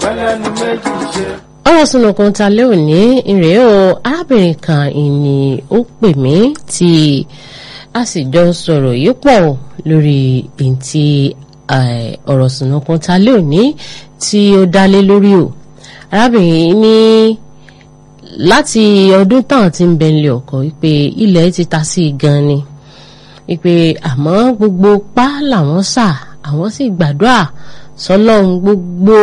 pẹ́lẹ́nu méjì ṣe. ọ̀rọ̀ sunukun ta lé òní ìrèé o arábìnrin kan ìní ó pè mí tí a sì jọ sọ̀rọ̀ yìí pọ̀ lórí èyí tí ọ̀rọ̀ sunukun ta lé òní tí ó dálé lórí o arábìnrin ní láti ọdún tán tí ń bẹ̀lẹ̀ ọkọ̀ wípé ilẹ̀ ti ta sí i gan ni wípé àmọ́ gbogbo pa làwọn sà àwọn sì gbàdúrà sọlọ́run gbogbo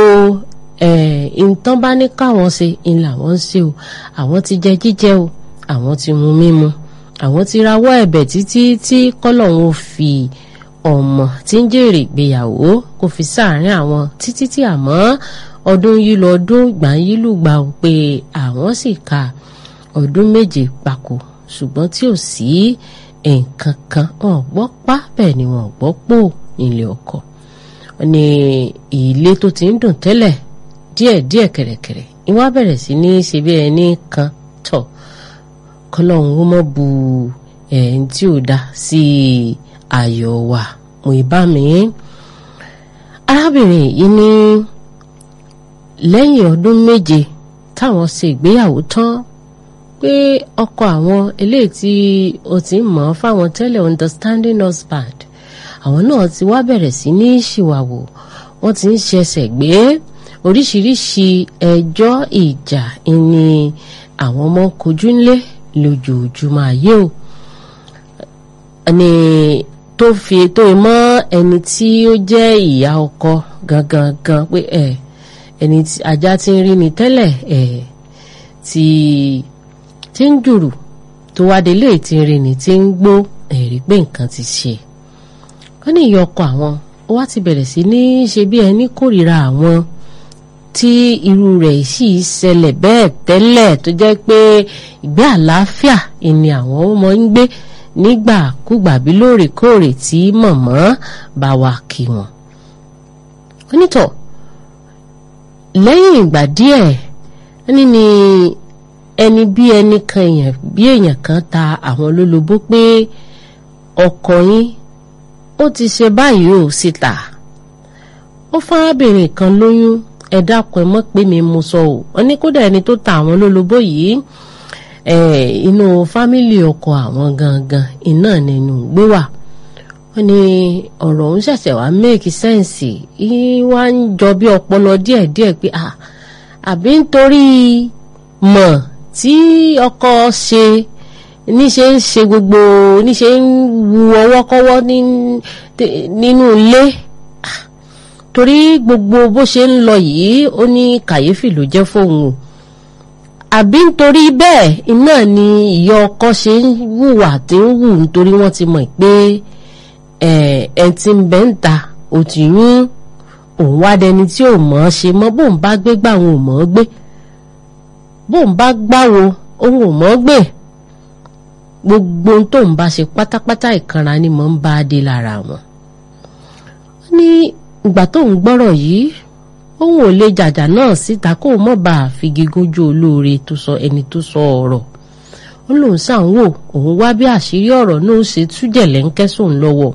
nǹkan bá ní káwọn ṣe ń làwọn ń ṣe o àwọn ti jẹ jíjẹ o àwọn ti mu mímu àwọn ti rawọ́ ẹ̀bẹ̀ títí tí kọ́lọ́run ó fi ọmọ tí ń jèrè ìgbéyàwó kò fi sáàárín àwọn títí tí àmọ́ ọdún yìí lọ ọdún ìgbà yìí lùgbà ó pé àwọn sì ka ọdún méje papò ṣùgbọ́n tí ò sí nǹkan kan wọn gbọ́ pa bẹ́ẹ̀ ni wọn gbọ́ pò nílé ọkọ ní ilé tó ti ń dùn tẹ́lẹ̀ díẹ̀díẹ̀ kẹ̀rẹ̀kẹ̀rẹ̀ ìwà bẹ̀rẹ̀ sí ní ṣe bí ẹni kan tọ̀ kọlọ́hún ó mọ̀ bu ẹ̀ẹ́n tí ò dá sí ayọ̀ wa mo ìbá mi arábìnrin yìí ní lẹ́yìn ọdún méje táwọn ṣe ìgbéyàwó tán pé ọkọ àwọn eléyìí tí ó ti ń mọ̀ fáwọn tẹ́lẹ̀ understanding husband àwọn náà ti wá bẹ̀rẹ̀ sí ní ṣìwàwò wọ́n ti ń ṣẹ̀ṣẹ̀ gbé oríṣiríṣi ẹjọ́ ìjà ìní àwọn ọmọ kojú ńlé lójoojúmọ́ ayé o ẹni tó fi tó mọ́ ẹni tí ó jẹ́ ìyá ọkọ gangan gan pé ẹ ẹni tí ajá ti ń rí ni tẹ́lẹ̀ ẹ tí tí ń jùrù tó wá délé tí ń rí ni tí ń gbó ẹ̀rí pé nǹkan ti ṣe wọ́n ní ìyá ọkọ àwọn ó wá ti bẹ̀rẹ̀ sí ní ṣe bí ẹni kórìíra àwọn tí irú rẹ̀ sì ṣẹlẹ̀ bẹ́ẹ̀ tẹ́lẹ̀ tó jẹ́ pé ìgbé àlàáfíà ni àwọn ọmọ ń gbé nígbàkúgbà bí lóòrèkóòrè tí mọ̀mọ́ bá wà kí wọn. onítọ̀ lẹ́yìn ìgbà díẹ̀ ní ni ẹni bí ẹni kan èèyàn bí èèyàn kan ta àwọn lólobó pé ọkọ yín ó ti ṣe báyìí ò síta ó fárábìnrin kan lóyún ẹ dákun ẹ mọ̀ pé mi mo sọ ò wọn ní kódà ẹni tó ta àwọn lólobó yìí inú fámìlì ọkọ àwọn gangan iná nínú gbé wà wọn ní ọ̀rọ̀ òun ṣẹ̀ṣẹ̀ wá make sense wá ń jọ bí ọpọlọ díẹ̀díẹ̀ pé àbí nítorí mọ̀ tí ọkọ ṣe níṣe ń ṣe gbogbo níṣe ń wu ọwọ́kọ́wọ́ nínú ilé torí gbogbo bó ṣe ń lọ yìí ó ní kàyéfì ló jẹ́ fóun o àbí nítorí bẹ́ẹ̀ iná ni ìyá ọkọ ṣe ń hùwà tí ń hù nítorí wọ́n ti mọ̀ pé ẹ ti ń bẹ́ ń ta ò ti yún òun wá dẹni tí ò mọ̀ ọ́ ṣe mọ́ bóun bá gbé gbà òun ò mọ̀ ọ́ gbé bóun bá gbáwo òun ò mọ̀ ọ́ gbé gbogbo ohun tóun bá ṣe pátápátá ìkanra ni mò ń bá a dé lára wọn. wọ́n ní ìgbà tóun gbọ́rọ̀ yìí òun ò lè jàjà náà síta kó mọ̀ bá a fi gígójú olóore tó sọ ẹni tó sọ ọ̀rọ̀ ó lóun sàn wò òun wá bí àṣírí ọ̀rọ̀ náà ṣe tújẹ̀ lẹ́ńkẹ́sùn lọ́wọ́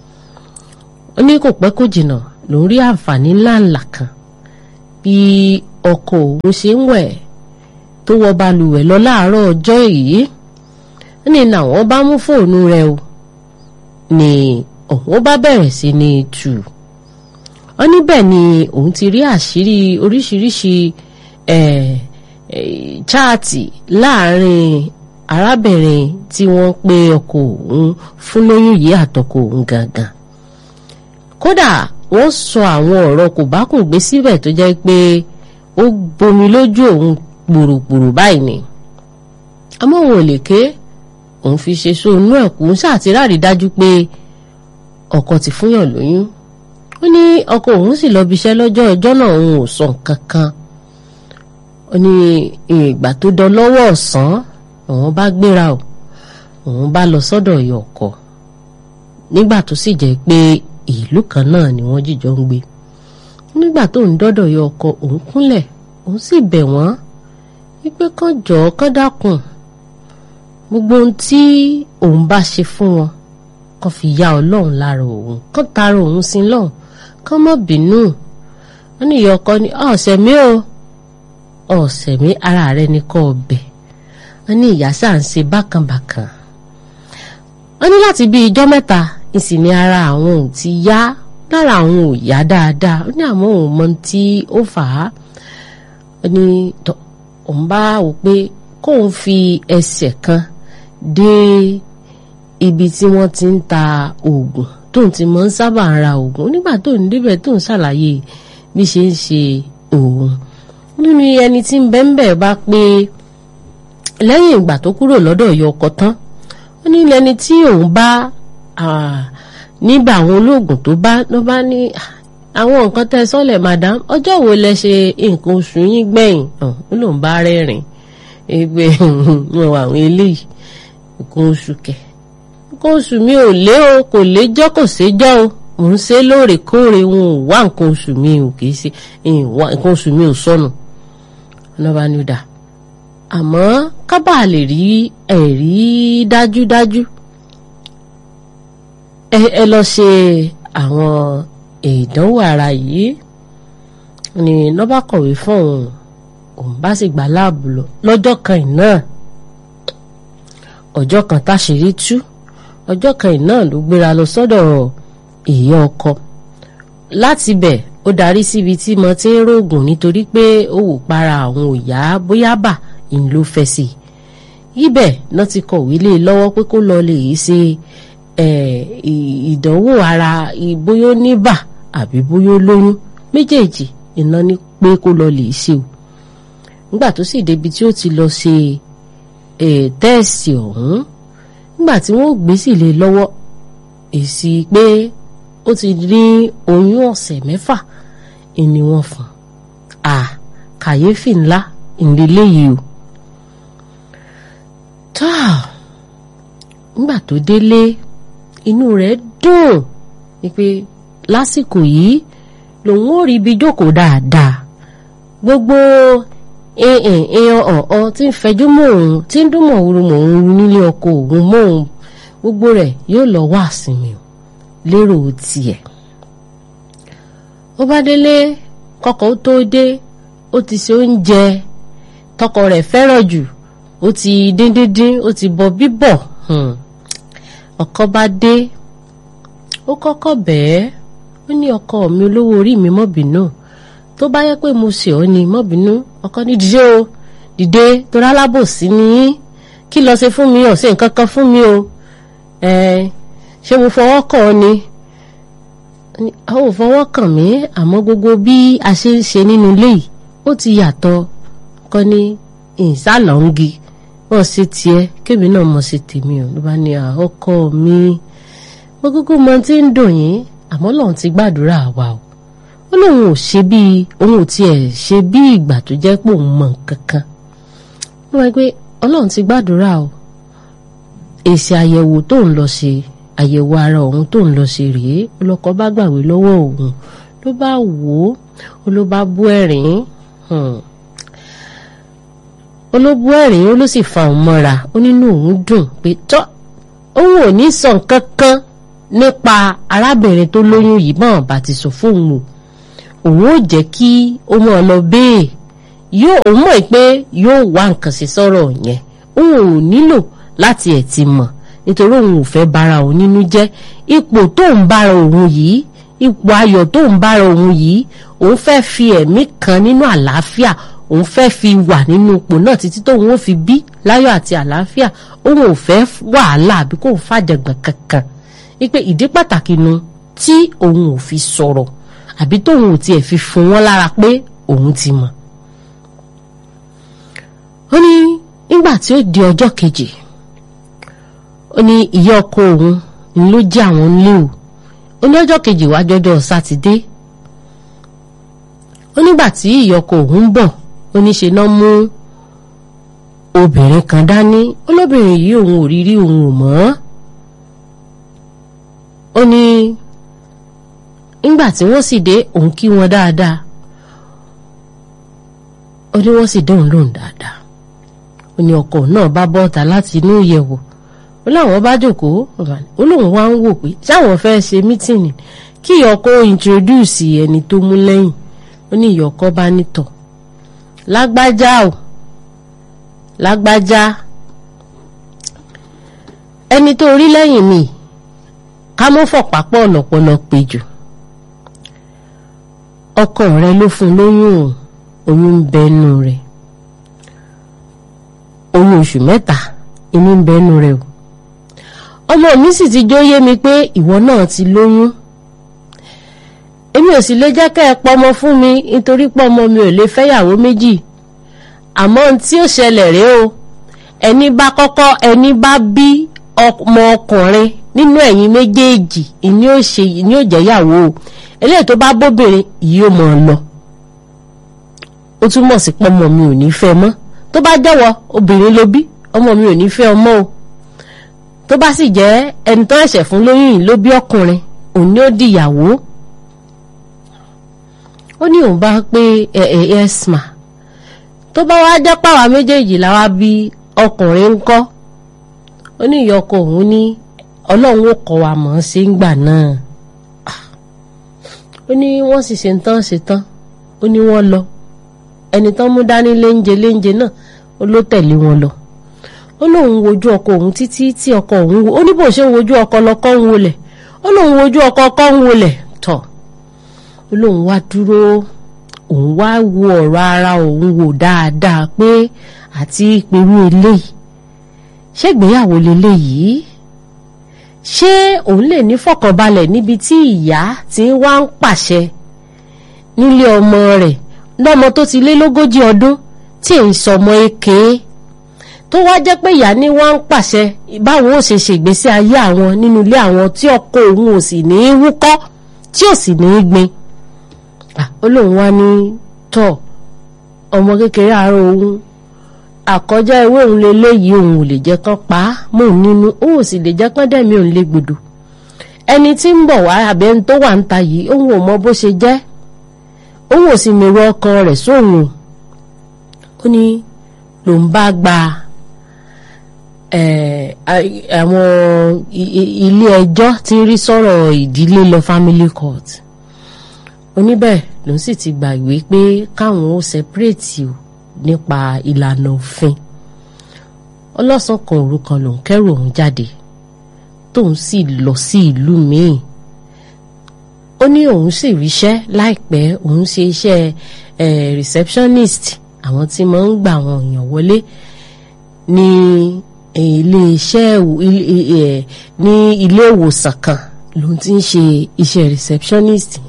ó ní kò pẹ́ kó jìnnà lòún rí àǹfààní ńláńlá kan bí ọkọ òun ṣe ń wẹ̀ tó wọ balùwẹ̀ lọ láàárọ̀ ọjọ́ yìí ní làwọn bá mú fóònù rẹ̀ o ní òun bá bẹ̀rẹ̀ sí ní tù ọ níbẹ̀ ni òun ti rí àṣírí oríṣiríṣi chaati láàrin arábìnrin tí wọ́n pe ọkọ òun fún lóyún yìí àtọkọ òun gangan kódà wọ́n sọ àwọn ọ̀rọ̀ kò bá kùn gbé síbẹ̀ tó jẹ́ pé ó gbomi lójú òun gbòrògbòrò báyìí ni àmọ́ òun ò lè ké òun fi ṣe sóònú ẹ̀kú ń ṣàtìráàrí dájú pé ọkọ ti fúnyàn lóyún ó ní ọkọ òun sì lọ bíṣẹ́ lọ́jọ́ ọjọ́ náà òun ò sọ nǹkan kan ó ní ìgbà tó dán lọ́wọ́ ọ̀sán òun bá gbéra o òun bá lọ sọ́dọ̀ ìyá ọkọ nígbà tó sì jẹ́ pé ìlú kan náà ni wọ́n jíjọ ń gbé nígbà tó ń dọ́dọ̀ ìyá ọkọ òun kúnlẹ̀ òun sì bẹ̀ wọ́n wípé kán jọ̀ọ́ kán dákun gbogbo ohun tí òun bá ṣe fún wọn kán fi ya ọlọ́run lára òun kán tara òun sí lọ́hùn kán má bínú wọ́n ní ìyá ọkọ ní ọ̀sẹ̀ mi o ọ̀sẹ̀ mi ara rẹ ní kọ́ ọbẹ̀ wọ́n ní ìyá sáà ń ṣe bákànbàkàn wọ́n ní láti bí ijọ́ mẹ́ta ìsìn ní ara àwọn ò ti yá lára àwọn ò yá dáadáa ó ní àmọ́ òun mọ tí ó fà á ó ní òun bá wò pé kóun fi ẹsẹ̀ kan dé ibi tí wọ́n ti ń ta oògùn tóun ti mọ̀ ń sábà ra oògùn nígbà tóun débẹ̀ tóun ṣàlàyé bí ṣe ń ṣe òun nínú ẹni tí ń bẹ́ńbẹ́ bá pé lẹ́yìn ìgbà tó kúrò lọ́dọ̀ yọ ọkọ tán ó ní lẹni tí òun bá nígbà àwọn olóògùn tó bá ló bá ní àwọn nǹkan tẹ́ sọ́lẹ̀ madam ọjọ́ wo lẹ ṣe nǹkan oṣù yín gbẹ̀yìn ó lóun bá rẹ́rìn ẹgbẹ́ wọn àwọn eléyìí nǹkan oṣù kẹ̀ nǹkan oṣù mi ò lé o kò léjọ́ kò séjọ́ o mò ń ṣe lóòrèkóòrè wọn ò wá nǹkan oṣù mi ò kì í ṣe nǹkan oṣù mi ò sọnù ọlọ́ba ni ó dà àmọ́ kábà lè rí ẹ̀rí dájúdájú ẹ lọ ṣe àwọn ìdánwò ara yìí ni nọ́bà kọ̀wé fún òun òun bá sì gbà láàbù lọ lọ́jọ́ kan náà ọjọ́ kan táṣìírí tú ọjọ́ kan náà ló gbéra lọ sọ́dọ̀ ìyá ọkọ láti bẹ̀ ó darí síbi tí mo ti ń rògùn nítorí pé ó wò para àwọn òyà bóyá bà ń ló fẹ́ sí i ibẹ̀ náà ti kọ̀wé lé lọ́wọ́ pé kó lọ lè ṣe ìdánwò ara bóyá ó ní bà àbí bóyá ó lóyún méjèèjì iná ní pé kó lọ lè ṣe o nígbà tó sì débi tí ó ti lọ ṣe tẹ́ẹ̀sì ọ̀hún nígbà tí wọ́n gbé sì lé lọ́wọ́ èsì pé ó ti ní oyún ọ̀sẹ̀ mẹ́fà ni wọ́n fún a kàyéfì ńlá ìdílé yìí o tá nígbà tó délé inú rẹ̀ dùn wípé lásìkò yìí lòun ò rí ibi jókòó dáadáa gbogbo èèyàn ọ̀ọ́ tí ń fẹjú mọ́ òun tí ń dún mọ̀wúrú mọ̀ òun nílé ọkọ òun mọ́ òun gbogbo rẹ̀ yóò lọ wá sinmi o lérò tiẹ̀ ó bá délé kọkọ ó tó dé ó ti ṣe oúnjẹ tọkọ rẹ̀ fẹ́ràn jù ó ti dín díndín ó ti bọ bíbọ̀ ọkọ bá dé ó kọ́kọ́ bẹ́ẹ̀ ó ní ọkọ mi olówó orí mi mọ́ bínú tó bá yẹ pé mo ṣe ọ́ ni mọ́ bínú ọkọ ní dìde o dìde torí alábòsí ni kí lọ ṣe fún mi ò ṣe nǹkan kan fún mi o ṣé mo fọwọ́ kàn ọ́ ni a ò fọwọ́ kàn mí àmọ́ gbogbo bí a ṣe ń ṣe nínú ilé yìí ó ti yàtọ̀ kọ́ ní ìsàlọ́ngi wọ́n ṣe tiẹ̀ kébì náà mọ̀ ṣe tèmi ò ló bá ní ọkọ mi mo kúkú mọ tí ń dùn yín àmọ́ lòun ti gbàdúrà wa o ó lóun ò ṣe bí òun ò tiẹ̀ ṣe bí ìgbà tó jẹ́ pé òun mọ̀ kankan wọ́n wáyé pé ọlọ́run ti gbàdúrà o èsì àyẹ̀wò tó ń lọ ṣe àyẹ̀wò ara òun tó ń lọ ṣe rèé ọlọ́kọ bá gbàwé lọ́wọ́ òun ló bá wò ó ló bá bú ẹ̀rín olóbú ẹ̀rín ó ló sì fa òun mọ́ra ó nínú òun dùn pé tọ́ òun ò ní sọ nǹkan kan nípa arábìnrin tó lóyún yìí bọ́n bá ti sọ fóun o òun ò jẹ́ kí ó mọ̀ lọ bẹ́ẹ̀ yóò òun mọ̀ pé yóò wá nǹkan sí sọ̀rọ̀ yẹn òun ò nílò láti ẹ̀ ti mọ̀ nítorí òun ò fẹ́ bára òun nínú jẹ́ ipò tó ń bára òun yìí ipò ayọ̀ tó ń bára òun yìí òun fẹ́ fi ẹ̀mí kan nínú àlàáfíà òun fẹ́ fi wà nínú ipò náà títí tóun ó fi bí láyọ̀ àti àlàáfíà òun ò fẹ́ wàhálà àbí kóun fàjàgbọ̀n kankan wípé ìdí pàtàkì nu tí òun ò fi sọ̀rọ̀ àbí tóun ò tiẹ̀ fi fún wọn lára pé òun ti mọ̀. ó ní nígbà tí ó di ọjọ́ kejì ó ní ìyá ọkọ òun ló jẹ́ àwọn nílé o ó ní ọjọ́ kejì wá jọjọ́ sátidé ó nígbà tí ìyá ọkọ òun ń bọ̀ ó ní ṣe náà mú obìnrin kan dání olóbìnrin yìí òun ò rí rí òun ò mọ̀ ọ́ ó ní nígbà tí wọ́n sì dé òun kí wọn dáadáa ó ní wọ́n sì dóhùn lóhùn dáadáa ó ní ọkọ náà bá bọ́ta láti inú ìyẹ̀wò ó láwọn bá jókòó ó lóun wá ń wò pé sáwọn fẹ́ ṣe mítìnì kí ọkọ introduce ẹni tó mú lẹ́yìn ó ó ní ìyá ọkọ bá nítọ̀ lágbájá o lágbájá ẹni tó rí lẹ́yìn mi ká mọ́ fọ̀pápọ̀ ọ̀lọ́pọ̀lọ́ péjù ọkọ rẹ ló fún lóyún o oyún ń bẹnu rẹ oyún oṣù mẹ́ta inú ń bẹnu rẹ o ọmọ mi sì ti jóyé mi pé ìwọ náà ti lóyún èmi ò sì lè jẹ́ kẹ́ ẹ pọmọ fún mi nítorí pọ́mọ mi ò lè fẹ́yàwó méjì àmọ́ ohun tí ó ṣẹlẹ̀ rèé o ẹni bá kọ́kọ́ ẹni bá bí ọmọ ọkùnrin nínú ẹ̀yin méjèèjì ìní ò ṣe ìní ò jẹ́yàwó o eléyìí tó bá bóbìnrin yìí ó mọ̀ ọ́ lọ ó túmọ̀ sí pọ́mọ mi ò ní fẹ́ mọ́ tó bá jẹ́wọ́ obìnrin ló bí ọmọ mi ò ní fẹ́ ọmọ o tó bá sì jẹ́ ẹni tó ẹ̀ṣẹ̀ fún lóyún yìí ló bí ọkùnrin òun ni ó dìyàwó ó ní òun bá pé ẹ ẹ ẹsma tó bá wá jẹ́ pàwá méjèèjì làwa bí ọkùnrin ń kọ́ ó ní ìyá ọkọ òun ní ọlọ́run ó kọ́ wa mọ̀ ọ́n ṣe ń gbà náà ó ní wọ́n sì ṣe ń tán ṣe tán ó ní wọ́n lọ ẹni tán mú dání léńjẹ léńjẹ náà ó ló tẹ̀lé wọn lọ ó lóun wojú ọkọ òun títí tí ọkọ òun wo ó ní bó ṣe ń wojú ọkọ lọkọ ń wolẹ̀ ó lóun wojú ọkọ ọkọ ń wolẹ̀ tọ̀ ó lóun wá dúró òun wá wo ọ̀rọ̀ ara òun wò dáadáa pé àti ìpinnu eléyìí ṣé ìgbéyàwó leléyìí ṣé òun lè ní fọkànbalẹ̀ níbi tí ìyá ti ń wá ń pàṣẹ nílé ọmọ rẹ̀ lọ́mọ tó ti lé lógójì ọdún tí èyí sọmọ èké tó wá jẹ́ pé ìyá ní wá ń pàṣẹ báwọn ò ṣe ṣègbésí ayé àwọn nínú ilé àwọn tí ọkọ òun ò sì ní í wúkọ́ tí ò sì ní í gbin ó lóun wá ní tọ̀ ọmọ kékeré àárọ̀ òun àkọjá ewé òun leléyìí òun ò lè jẹ́ kán pa á mọ́ òun nínú òun ò sì lè jẹ́ kán dẹ̀mí òun lé gbòdò ẹni tí ń bọ̀ wá àbẹ́ ẹni tó wà ń ta yìí òun ò mọ bó ṣe jẹ́ òun ò sì mèrò ọkàn rẹ̀ sóhun ó ní lòun bá gba àwọn ilé ẹjọ́ tí ń rí sọ̀rọ̀ ìdílé lọ family court oníbẹ̀ lòun sì ti gbàgbé pé káwọn ó separate o nípa ìlànà òfin ọlọ́sàn kan òru kan lòun kẹ́rù òun jáde tóun sì lọ sí ìlú míì ó ní òun sì ríṣẹ́ láìpẹ́ òun ṣe iṣẹ́ receptionist àwọn tí máa ń gbà àwọn èèyàn wọlé ní ilé iṣẹ́ ní ilé ìwòsàn kan lòun ti ń ṣe iṣẹ́ receptionist yẹn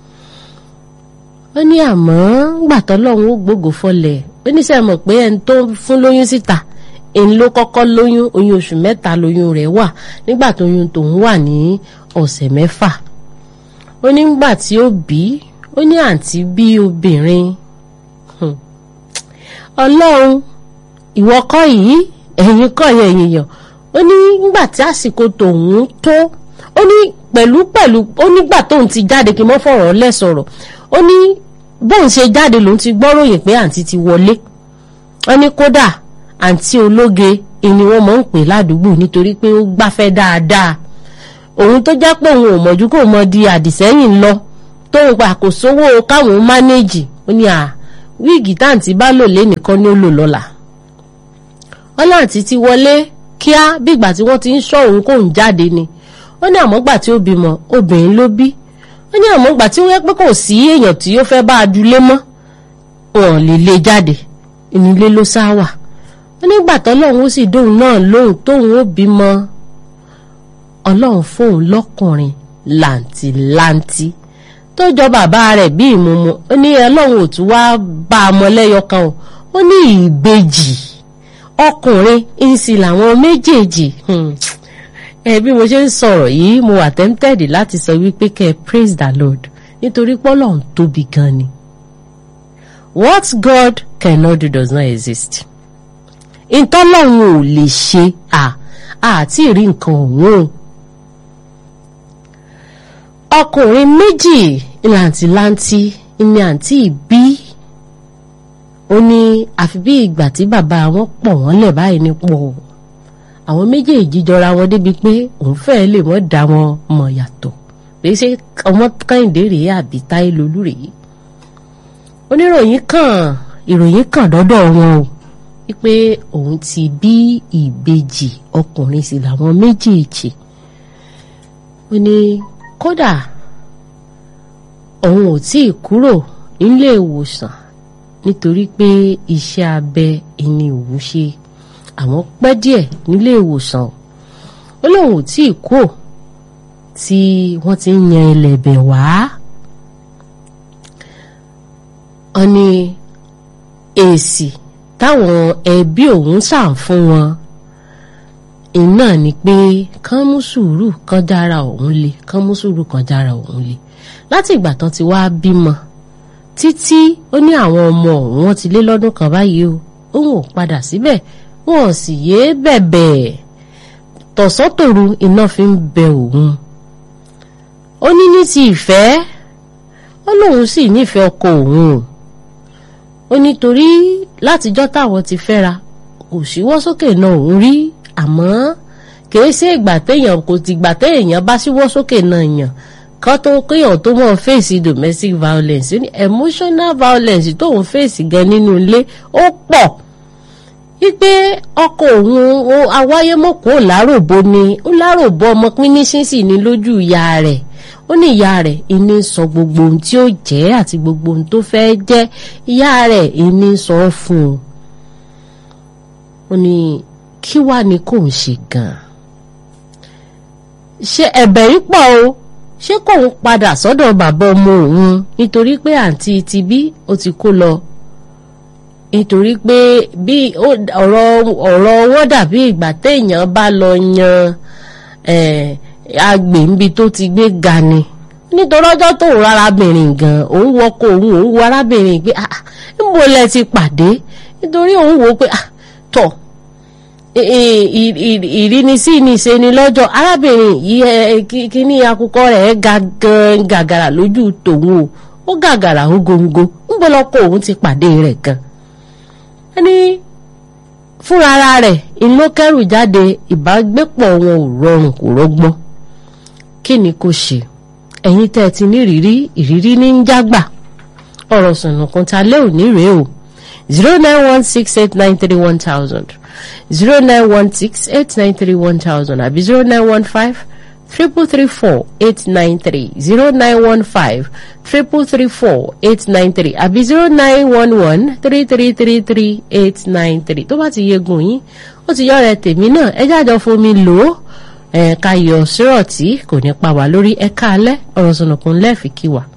ó ní àmọ́ gbàtọ́ lọ́hún ó gbógo fọlẹ̀ ó ní sẹ́ mọ̀ pé ẹni tó fún lóyún síta èyí ló kọ́kọ́ lóyún oyún oṣù mẹ́ta lóyún rẹ̀ wà nígbà tó oyún tòun wà ní ọ̀sẹ̀ mẹ́fà ó ní gbà tí ó bí ó ní àǹtí bí obìnrin ọlọ́run ìwọ kọ́ yìí ẹ̀yin kọ́ yẹn èèyàn ó ní nígbà tí àsìkò tòun tó ó ní pẹ̀lú pẹ̀lú ó nígbà tóun ti jáde kí n mọ́ fọ̀rọ̀ lẹ̀ sọ̀rọ̀ ó ní bóun ṣe jáde lòun ti gbọ́ròyìn pé àǹtí ti wọlé wọ́n ní kódà àǹtí ológe ni wọ́n mọ̀ ń pè ládùúgbò nítorí pé ó gbáfẹ́ dáadáa òun tó jẹ́ pé òun ò mọ̀jú kò mọ di àdìsẹ́yìn lọ tóun pa kò sówó káwọn mánéèjì ó ní à wíìgì táǹtí bá lò lé nìkan ni ó lò lọ́la wọ́n láǹtí ti wọlé kíá bígbà tí wọ́n ti ń ṣọ́ òun kóun jáde ni ó ní àmọ́gbà tí ó bímọ obìnrin ló bí ó ní àmọ́gbà tí ó yẹ pé kò sí èèyàn tí ó fẹ́ bá a dulé mọ́ wọn lè lè jáde ìnílé ló sá wà ó nígbà tọ́lọ́run ó sì dóun náà lóhùn tóun ó bímọ ọlọ́run fóun lọ́kùnrin làǹtìlanti tó jọ bàbá rẹ̀ bí ìmúmu ó ní ọlọ́run ò tún wá bá a mọ lẹ́yọ kan o ó ní ìbejì ọkùnrin ìsì làwọn méjèèjì ẹ bí mo ṣe ń sọ̀rọ̀ yìí mo wà tempted láti sọ wípé kẹ́ ẹ praise the lord nítorí pọ́lọ́run tóbi gan ni what God cannot do does not exist ìtọ́lọ́run ò lè ṣe à àti ìrí nǹkan ọ̀hún ọkùnrin méjì làǹtìlanti ni àǹtí ìbí ó ní àfi bí ìgbà tí bàbá wọn pọ̀ wọ́n lẹ̀ báyìí ní pọ̀ àwọn méjèèjì jọra wọn débi pé òun fẹ́ẹ́ lè mọ́ dá wọn mọ̀ yàtọ̀ pé ṣé ọmọ kẹ́hìndé rèé àbí táyé lolú rèé oníròyìn kan ìròyìn kan dọ́dọ̀ wọn o wípé òun ti bí ìbejì ọkùnrin sì làwọn méjèèjì ó ní kódà òun ò tí ì kúrò nílé ìwòsàn nítorí pé iṣẹ́ abẹ ẹni òun ṣe àwọn pẹ́ díẹ̀ nílé ìwòsàn ó lóun ò tí ì kúrò tí wọ́n ti ń yan ẹlẹ́bẹ̀ wá wọ́n ní èsì táwọn ẹbí òun sàn fún wọn iná ni pé kán mú sùúrù kán dára òun le kán mú sùúrù kán dára òun le láti ìgbà tán ti wá bímọ títí ó ní àwọn ọmọ òun wọn ti lé lọ́dún kan báyìí o òun ò padà síbẹ̀ wọn ò sì yéé bẹ̀bẹ̀ tọ̀sán-tòru iná fi ń bẹ òun ó ní ní ti ìfẹ́ ó lóun sì nífẹ̀ẹ́ ọkọ òun o ó nítorí látijọ́ táwọn ti fẹ́ra kò síwọ́ sókè náà òun rí àmọ́ kìí ṣe ìgbà téèyàn kò ti gbà téèyàn bá síwọ́ sókè náà yàn kan tó kéèyàn tó mọ̀ fèsì domestic violence ní emotional violence tóun fèsì gan nínú ilé ó pọ̀ wípé ọkọ òun awáyémọ̀kó láròbó ni ó láròbó ọmọ pínísín sì ní lójú ìyá rẹ̀ ó ní ìyá rẹ̀ ìní sọ gbogbo ohun tí ó jẹ́ àti gbogbo ohun tó fẹ́ jẹ́ ìyá rẹ̀ ìní sọ fún un ó ní kí wàá ní kò ń ṣe gan-an ṣe ẹ̀bẹ̀ yìí pọ̀ o ṣé kò ń padà sọ́dọ̀ bàbá ọmọ òun nítorí pé àǹtí ti bí ó ti kó lọ nítorí pé bí ọ̀rọ̀ ọ̀rọ̀ owó dàbí ìgbà téèyàn bá lọ yan agbèǹbi tó ti gbé ga ni nítorí ọjọ́ tó ń rárábìnrin gan òun wọkọ̀ òun òun wo arábìnrin pé ah níbo lẹ ti pàdé nítorí òun wò pé ah tọ̀ ìrínisí ni ṣe ni lọ́jọ́ arábìnrin yìí kíní akukọ rẹ̀ ga gan gàgàrà lójú tòun o ó gàgàrà ó góńgó níbo lọkọ òun ti pàdé rẹ̀ gan ẹni fúnra ara rẹ̀ inú kẹrù jáde ìbágbépọ̀ wọn ò rọrùn kò rọgbọ́n kí ni kò ṣe ẹ̀yin tẹ́ ẹ ti ní ìrírí ìrírí ní ń jágbà ọ̀rọ̀ sùnùkùn ta lé òní rèé o zero nine one six eight nine three one thousand zero nine one six eight nine three one thousand àbí zero nine one five triple three four eight nine three zero nine one five triple three four eight nine three àbí zero nine one one three three three three eight nine three tó bá ti yegun yín ó ti yọ̀rẹ̀ tèmi náà ẹ jájọ fomi lò ó ẹ̀ka yọ sírọ̀tì kò ní pa wá lórí ẹ̀ka alẹ́ ọ̀rọ̀ sọ̀nùkùn lẹ́ẹ̀fì kí wà.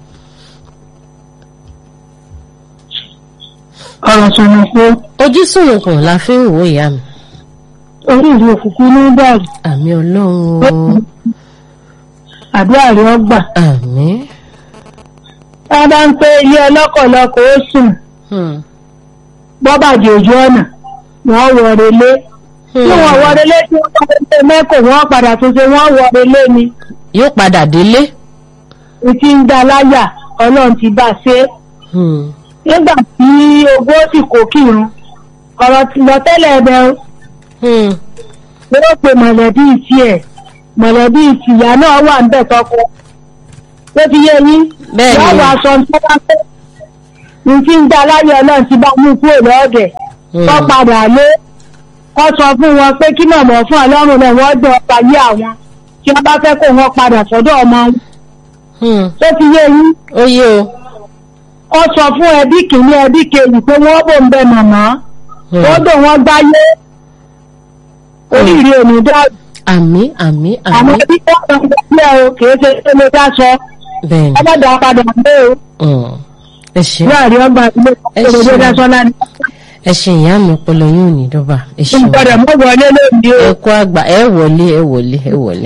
ọ̀rọ̀ sọ̀nùkùn. ojú sọ̀nùkùn la fi ń wò ìyá mi. orí ìlú òkùnkùn ní báyìí. àmì ọlọ́run o. àdúrà rẹ̀ ó gbà. àmì. wọ́n bá ń pé ilé ọlọ́kọ̀lọ́kọ̀ ó sùn. bọ́bàjẹ́ ojú ọ̀nà wọ́n wọ̀ relé tí wọ́n wọ relé tí wọ́n padà ṣe mẹ́kò wọ́n padà tún ṣe wọ́n wọ relé ni. yóò padà délé. ìtì ń da láyà ọlọ́run ti bá ṣe. nígbà tí ogún ó sì kó kírun ọ̀rọ̀ ti lọ tẹ́lẹ̀ ẹ̀bẹ̀ o. yóò pe mọ̀lẹ́bí tiẹ̀ mọ̀lẹ́bí tìyá náà wà ń bẹ̀ tọkọ. tó ti yé yín. bẹ́ẹ̀ ni wọ́n wọ aṣọ tó bá fẹ́. ìtì ń da láyà ọlọ́run ti bá mú kúrò lọ́ọ̀dẹ̀. tó padà lé kọ́ sọ fún wọn pé kí náà mọ̀ fún ọlọ́run náà wọ́n dán ọba yé àwọn tí wọ́n bá fẹ́ kó wọn padà sọ́dọ̀ ọmọ wọn. tó ti yé yín. ó yé o. kọ́ sọ fún ẹbí kìíní ẹbí kejì pé wọ́n bò ń bẹ màmá. ó dùn wọ́n gbáyé. oríire ò ní dáàbò. àmì àmì àmì. àmọ́ bí wọ́n sọ pé o kìí ṣe pé mo dá sọ. bẹ́ẹ̀ni. ọlọ́dà padà gbé o. ẹ ṣe láàrin ọgbà ilé ìṣòro dásọ́lá ni. ẹ ṣe ìyá mi ọpọlọ yóò ní dọ́bà ẹ ṣe ìgbọ́dọ̀ mọ́ wọlé lónìí o. ẹ kó àgbà ẹ wọlé ẹ wọlé ẹ wọlé.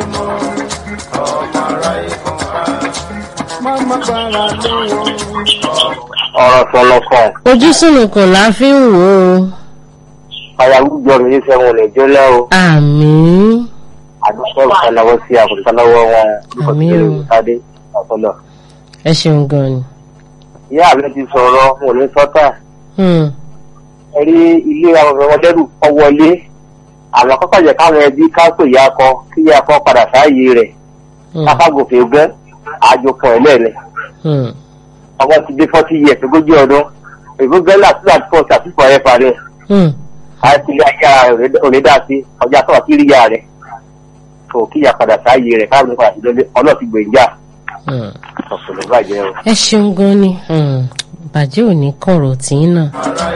ọ̀rọ̀ sọ̀lọ̀kàn ojú sùnùkùn la fi ń wò ó. àyàwùjọ mi ní sẹ́wọ̀n lè jólẹ́ o àmín àdúgbò ìfọ̀nàwọ́ sí àkùntàlọ́wọ́ wọn Àmín o. ìpàdé ọ̀pọ̀lọ̀. ẹ ṣeun gan ni. ìyá mi ti sọ̀rọ̀ mo ní sọ́tà Hmm. ẹ rí ilé àwọn ọmọ lẹ́rù kọ́ wọlé àwọn kọ́kọ́ jẹ́ káwọn ẹbí ká pè ya kọ kí ya kọ padà sáàyè rẹ̀ Hmm. káfágòfè gán àjòpọ̀ ẹlẹ́ni Hmm. ọmọ ti dé forty years ogójì ọdún èbó gẹ́lá sí àti fọ́ọ̀sì àti fọ́ ẹ̀ parí Hmm. àti ilé ayé ara rẹ̀ ò lè dá sí ọjà tó wà kí ríyà rẹ̀ kò kíyà padà sáàyè rẹ̀ káàbọ̀ padà sí lọ́lé ọlọ́ọ̀tì gbèǹjà Hmm. ọ̀pọ̀lọpọ̀ bàjẹ́ o. ẹ ṣeun gan ni Hmm. bàjẹ́ ò ní kọ̀rọ̀ tí ń náà.